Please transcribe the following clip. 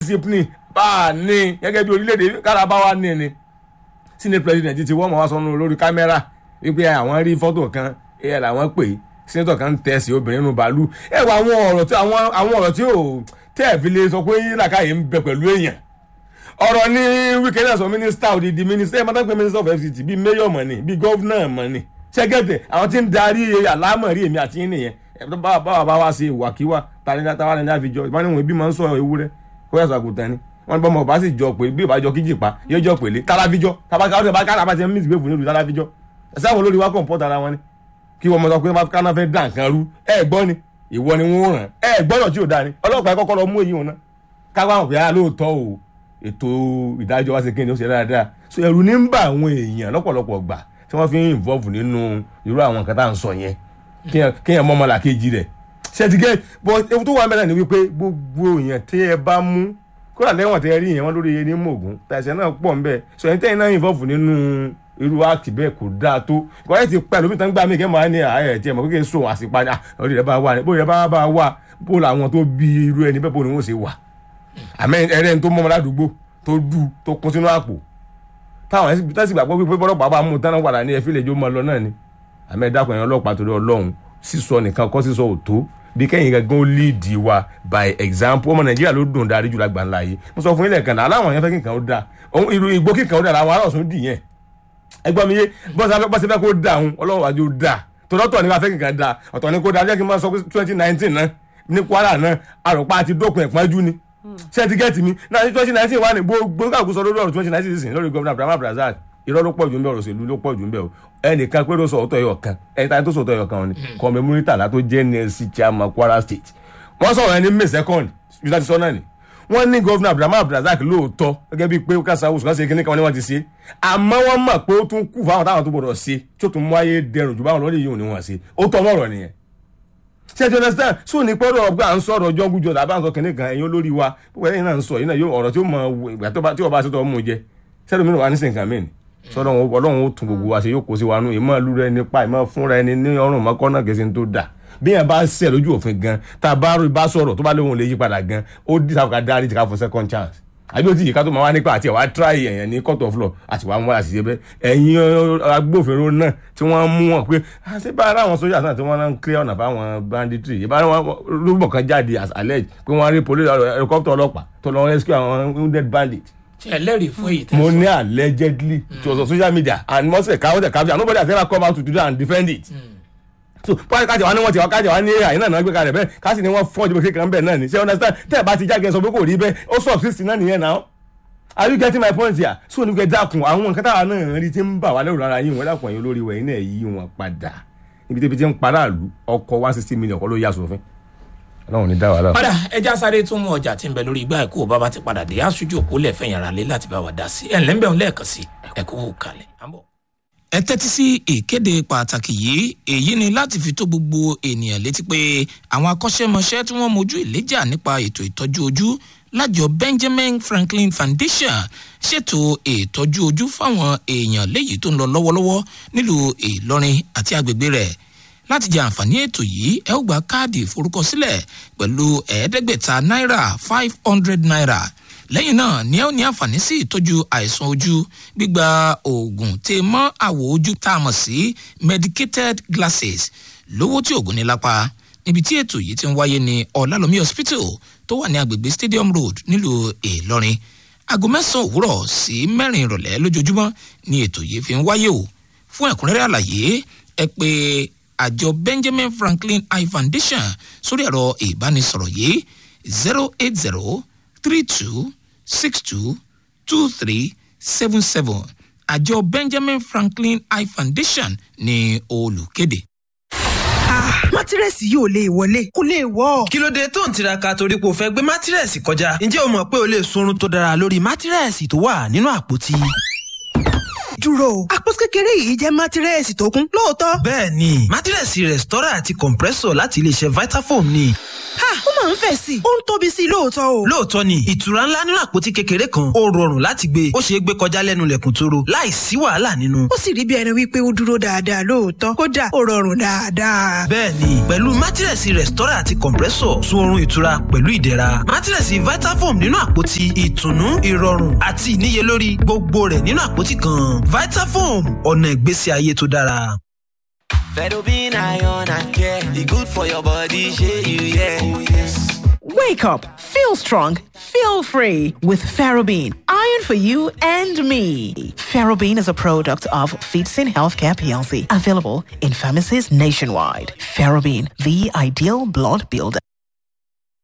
discipline bá a ní gẹ́gẹ́ bí orílẹ̀-èdè kárábáwá ní ni senate president ti wọ́n mọ̀ wá sọnù lórí kámẹ́rà wípé àwọn rí fọ́tò kan ẹ̀ làwọn pè é senator kan tẹ̀ sí obìnrin nínú bàálù ẹ̀ wọ àwọn ọ̀rọ̀ tí àwọn àwọn ọ̀rọ̀ tí ò tẹ́ ẹ̀ fi lè sọ pé làkàyè ń bẹ pẹ̀lú èèyàn ọ̀rọ̀ ní wíkẹ́ náà sọ mínísítà òdìdí mínísítà ẹ̀ máa ń pè mínísítà of fct bíi mayor mọ̀ ni bíi gọ́vnà mọ̀ ni ṣẹ́gẹ̀tẹ̀ àwọn tí ń darí àlámọ̀rí èmi àti yín nìyẹn báwa bá wá sí ìwàkiwà tani táwa ní àfijọ́ ìbániwọ̀n ibi máa ń sọ ewúrẹ́ kó yẹ sàkùtàn ni wọn ní bọ́mọ ọba sì jọ pé bí ìbájọ kíjì pa yóò jọ pèlé tálábíjọ tábàkàrà ti ń mìsì gbèfù nílùú tálábíjọ ẹsẹ àwọn olórí wa kàn pọ́ta ara wọn ni kí wọn mọ sọ pé káná fẹ́ dà nǹkan rú ẹ gbọ́ ni ìwọ ni wọ́n ràn ẹ gbọ́dọ̀ tí ò dáa ni ọlọ́pàá kọ́kọ́ lọ mú èyí wọn náà káwọn àwọn òpèyà lóòótọ́ o ètò ìdájọ́ wa ṣe kéde ó ṣe dáadáa so ẹ̀rù ní ń bà àwọn èèyàn lọ́pọ̀lọpọ̀ gbà tí wọ́n fi ń involve nínú irú àwọn nǹkan tá à ń sọ yẹn kéèyàn mọ́ ọmọlàkejì rẹ̀ ṣètìgẹ́ bọ́ ewu tó wà mẹ́ta ni wípé gbogbo èèyàn tí ẹ bá mú kódà lẹ́wọ̀n tẹ́ rí yẹn wọ́n lórí yẹn ní mògùn tàìsẹ̀ náà pọ̀ nbẹ̀ sọ ẹni tẹ́yìn náà involve nínú irú act bẹ́ẹ̀ kò dáa tó ìkọ́lẹ́ ti pẹ́ lómi tán gbà mí kẹ́ máa ní ààyè tiẹ̀ mọ̀ kékeré sóhun àsìpá ni orí rẹ̀ bá wà ní bóyá bá bá wà bó làwọn tó bí irú ẹni bẹ́ẹ̀ bó ni wọ́n ṣe wà àmẹ́ ẹrẹ́ tó mọ́ ládùúgbò tó dù tó kún sínú àpò táwọn ẹ̀sìn tẹ́sí gbàgbọ́ pé bọ́lọ́pàá bá mú tán padà ní ẹ̀fílẹ̀ jó máa lọ náà ni àmẹ́ dákun ẹ̀yàn ọlọ́pàá torí ọlọ́run sísọ nìkan kọ́ sísọ òtó bí kẹ́yìn gangan ó líìdì wa by example ọmọ nàìjíríà ló dùn darí jùlọ àgbà ńlá yìí mo sọ fún ilẹ̀ kan náà aláwọn yẹn fẹ́ kí nǹkan ó da ohun irú igbó kí nǹkan ó da làwọn ará ọ̀sùn dì yẹn ẹgbọ́n mi yé bọ́sẹ̀ fẹ́ kó da òun ọlọ́wọ́ wájú ó da tọ́lọ́tọ̀ ni wàá fẹ́ kí nǹkan da ọ̀tọ̀ ni kó da jẹ́ kí n máa sọ pé twenty nineteen náà ní kwara náà àròpá àti dópin ẹ̀pọ́njú ni ṣé ti gẹ́tì mi náà ní twenty nineteen wà ní gbogbo kàkúsọ lórí ọ̀rọ̀ twenty nineteen sísìn lórí gómìnà Abraham Abdulrasaq irọ́ ló pọ̀ jù ń bẹ ọ̀rọ̀ òṣèlú ló pọ̀ jù ń bẹ o ẹnìkan pé ló sọ ọ̀tọ̀ ẹ̀yọ̀ kan ẹni tá tó sọ ọ̀tọ̀ ẹ̀yọ̀ kan ni kọ́mẹ múrítàlá tó jẹ́ nlc chairman Kwara State wọ́n sọ̀rọ̀ ẹni may second yóò ti sọ náà ni wọ́n ní gómìnà Abraham Abdulrasaq lóòótọ́ gẹ́gẹ́ bíi pé kásá oṣù kan ṣe kíní kan ni wọ́n ti ṣe àmọ́ wọ́n mọ̀ pé ó tún kù fáwọn táwọn tó gbọdọ̀ ṣe tí ó tún mú ayé dẹrùn jù báwọn lọ́dẹ̀ yìí ò ní wọ́n ṣe ó tọ́ mọ́rọ̀ nìyẹn ṣe ti understand so ní pẹ́rọ ọgbà à ń sọ̀rọ̀ ọjọ́ gújọ làbá ń sọ kìnìún kan ẹ̀yin olórí wa púpọ̀ ẹ̀yin náà ń sọ yìí náà yóò ọ̀rọ̀ tí ó mọ ìgbà tí ọba ṣètò ọmọ jẹ sẹ́dọ̀ mi wà ní sìnkàn mí ni sọ́dọ̀ ọlọ́run ó tún gbogbo wa ṣe yóò kó sí wa nù ìmọ̀ ìlú rẹ nípa ìmọ̀ fúnra ẹni ní ọrùn mọ́kọ́ náà kìí ṣe tó dà bí yẹn bá ṣẹ̀ lójú òfin gan tá a bá bá sọ̀rọ̀ tó bá lóun lè yí padà gan ó dì sáfù ká dárí ti ká fún second chance àbí ó ti yìí ká tó máa wá nípa àti ẹ̀wá try ẹ̀yàn ní court of law àti wàá mú àṣìṣe bẹ́ẹ̀ ẹ̀yin agbófinró náà tí wọ́n mú wọn pé àti bá ara àwọn sójà náà tí wọ́n ń clear ọ̀nà fáwọn banditry ìbá wọn rúbọ̀ kan jáde as alleged pé wọ́n rí police helicopter ọlọ́pàá tó lọ rescue àwọn wounded bandit ṣe ẹlẹ́rìí fún èyí tẹ́ mo sọ. ní allegedly it was on social media and most of the cow the capture nobody has ever come out to do that and defend it. so pọ́n kájà wá ní wọ́n ti wá kájà wá ní ai náà náà gbé kalẹ̀ bẹ́ẹ̀ káàsì ni wọ́n fọ́ ìjọba kékeré bẹ́ẹ̀ náà ni ṣé understand tẹ́ ẹ̀ bá ti jáde sọ pé kò rí bẹ́ẹ̀ ó subsist náà nìyẹn náà are you getting my point here so ní kẹ́ dákun àwọn nǹkan táwa náà rí ti ń bà wá lẹ́rù lára yín wọ́n dákun ẹ̀yin olórí wẹ̀ yín náà yí wọn padà ibi tẹ́bi tí ń paráàlú ọkọ̀ one sixty million kọ́ ló yà sófin ọlọ́run ní dá wàhálà. padà ẹja sáré tún mú ọjà tí ń bẹ lórí igbá ẹ̀kú bàbá ti padà dé aṣojú òkú lẹ́fẹ̀ẹ́ yàrá lé láti bá wa dá sí ẹ̀ ńlẹ́ ń bẹ̀ ń lẹ́ẹ̀kan sí ẹ̀kú kalẹ̀. à ń bọ̀. ẹ tẹ́tí sí ìkéde pàtàkì yìí èyí ni láti fi tó gbogbo ènìyàn létí pé àwọn akọ́ṣẹ́mọṣẹ́ tí wọ́n mojú ìléjà nípa ètò ìtọ́jú ojú lájọ Benjamin Franklin Foundation ṣètò ìtọ́jú ojú fáwọn èèyàn léyìí tó ń lọ lọ́wọ́lọ́wọ́ nílùú Ìlọrin àti agbègbè rẹ̀ láti jẹ àǹfààní ètò yìí ẹ ó gba káàdì ìforúkọsílẹ̀ pẹ̀lú ẹ̀ẹ́dẹ́gbẹ̀ta náírà five hundred naira lẹ́yìn náà ni ẹ ó ní àǹfààní sí ìtọ́jú àìsàn ojú gbígba oògùn tè mọ́ àwọ̀ ojú tá a mọ̀ sí medicated glasses lówó tí oògùn ní lápá níbi tí ètò yìí ti ń wáyé ní ọ̀làlómi hospital tó wà ní agbègbè stadium road nílùú ìlọrin aago mẹ́sàn-án òwúrọ̀ sí mẹ́rin ìrọ̀lẹ́ lójoojúmọ́ ni ètò yìí fi ń wáyé o fún ẹ̀kúnrẹ́rẹ́ àlàyé ẹ pé àjọ benjamin franklin eye foundation sórí ẹ̀rọ ìbánisọ̀rọ̀ yìí zero eight zero three two six two two three seven seven àjọ benjamin franklin eye foundation ní olùkéde. mátírẹ́sì yóò lè wọlé kó lè wọ́. kí ló dé tó ń tiraka torí pé o fẹ́ gbé mátírẹ́sì kọjá ǹjẹ́ o mọ̀ pé o lè sunrun tó dára lórí mátírẹ́sì tó wà nínú àpótí. dúró o àpótí kékeré yìí jẹ́ mátírẹ́sì tó kún lóòótọ́. bẹ́ẹ̀ ni mátírẹ́sì rẹ̀stọ́rà àti compressor láti iléeṣẹ́ vitafoam ni. ha ó mà máa ń fẹ̀ sí i ó ń tóbi sí i lóòótọ́ o. lóòótọ́ ni ìtura ńlá nínú àpótí kékeré kan ó rọrùn láti gbé ó ṣeé gbé kọjá lẹ́nu lẹ̀kùn tóró láì sí wàhálà nínú. ó sì rí bí ẹni wípé ó dúró dáadáa lóòótọ́ kódà ó rọrùn dáadáa. bẹ́ẹ̀ni pẹ̀lú mátírẹ̀sì rẹ̀stọ́rà àti compressor sun oorun ìtura pẹ̀lú ìdẹ̀ra mátírẹ̀sì vitafoam nínú àpótí ìtùnú ìrọ̀rùn àti ìníyelórí gbogbo rẹ̀ nínú àpótí kan vitafoam ọ̀nà ìgbésí ayé tó dára. Fedobin iron and care, e good for your body, shey you yeah. Oh yes. Wake up, feel strong, feel free with Ferrobin. Iron for you and me. Ferrobin is a product of Feetsin Healthcare PLC, available in pharmacies nationwide. Ferrobin, the ideal blood builder.